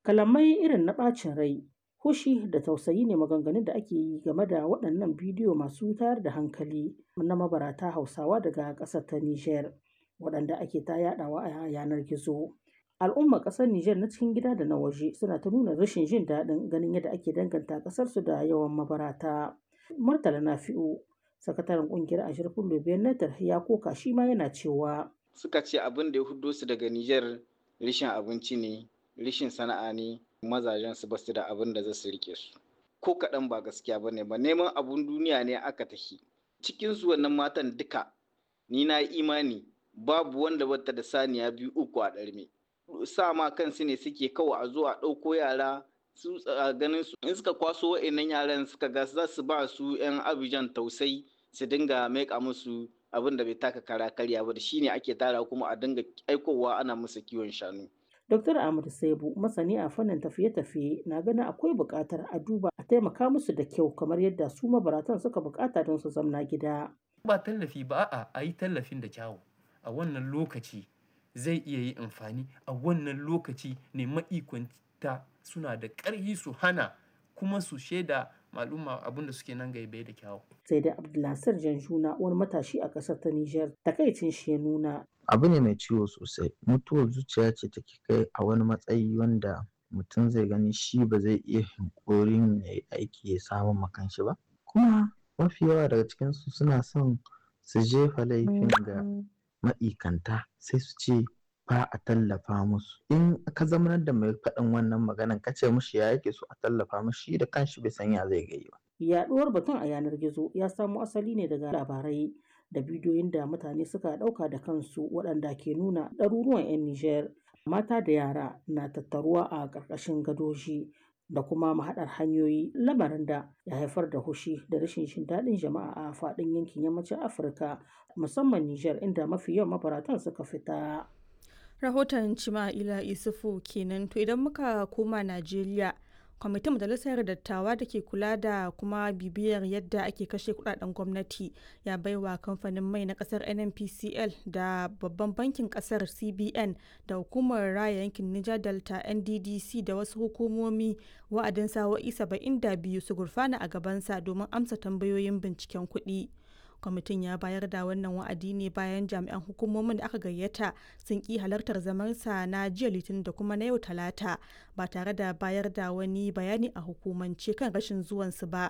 Kalamai irin na ɓacin rai, fushi da tausayi ne maganganun da ake yi game da waɗannan bidiyo masu tayar da hankali na mabarata Hausawa daga ƙasar ta Nijar, waɗanda ake ta yaɗawa a yanar gizo. Al'ummar ƙasar Nijar na cikin gida da na waje suna ta nuna rashin jin daɗin ganin yadda ake danganta ƙasarsu da yawan mabarata. Murtala Nafi'u, sakataren ƙungiyar Ashirfin Lobiyan Natar ya koka shi ma yana cewa. Suka ce abin da ya huddo su daga Nijar rishin abinci ne, rishin sana'a ne, mazajen su basu da abin da za su rike su. Ko kaɗan ba gaskiya ba ne ba neman abun duniya ne aka tafi. Cikin su wannan matan duka ni na imani babu wanda bata da saniya biyu uku a ɗarme. Sa ma kansu ne suke kawai a zo a ɗauko yara su ganin su in suka kwaso wa'annan yaran suka ga za su ba su 'yan abijan tausai su dinga maika musu abin da bai taka kara karya ba da shine ake tara kuma a dinga aikowa ana musu kiwon shanu. Dr. Ahmad Saibu masani a fannin tafiye-tafiye na ganin akwai buƙatar a duba a taimaka musu da kyau kamar yadda su mabaratan suka buƙata don su zamna gida. Ba tallafi ba a a yi tallafin da kyawu a wannan lokaci zai iya yi amfani a wannan lokaci ne ma'ikwanta suna da ƙarfi su hana kuma su shaida al'umma abin da suke nan gaibe da kyawu. Sai dai Abdulnasir Janjuna wani matashi a ƙasar ta Nijar takaicin shi ya nuna. Abu ne mai ciwo sosai mutuwar zuciya ce take kai a wani matsayi wanda mutum zai gani shi ba zai iya hinkorin ya yi aiki ya samu makanshi ba kuma mafi yawa daga cikinsu suna son su jefa laifin ga ma'ikanta sai su ce ba a tallafa musu in ka zamanar da mai faɗin wannan maganan ka ce mushi ya yake so a tallafa mushi da kanshi bai san ya zai gai ba. Yaɗuwar batun a yanar gizo ya samo asali ne daga labarai da bidiyoyin da mutane suka ɗauka da kansu waɗanda ke nuna ɗaruruwan 'yan Nijar mata da yara na tattaruwa a ƙarƙashin gadoji da kuma mahaɗar hanyoyi lamarin da ya haifar da hushi da rashin jin daɗin jama'a a faɗin yankin yammacin Afirka musamman Nijar inda mafi yawan mabaratan suka fita. Rahoton Cima'ila Isufu kenan to idan muka koma Najeriya kwamitin majalisar dattawa da ke kula da kuma bibiyar yadda ake kashe kudaden gwamnati ya baiwa kamfanin mai na kasar nnpcl da babban bankin kasar cbn da hukumar raya yankin niger delta nddc da wasu hukumomi wa'adin sa'o'i 72 su gurfana a gabansa domin amsa tambayoyin binciken kuɗi. kwamitin ya bayar da wannan wa'adi ne bayan jami'an hukumomin da aka gayyata sun ki halartar zamansa na jiya litinin da kuma na yau talata ba tare da bayar da wani bayani a hukumance kan rashin zuwansu ba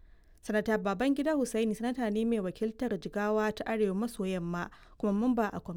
sanata babangida hussaini sanata ne mai wakiltar jigawa ta arewa maso yamma kuma mamba a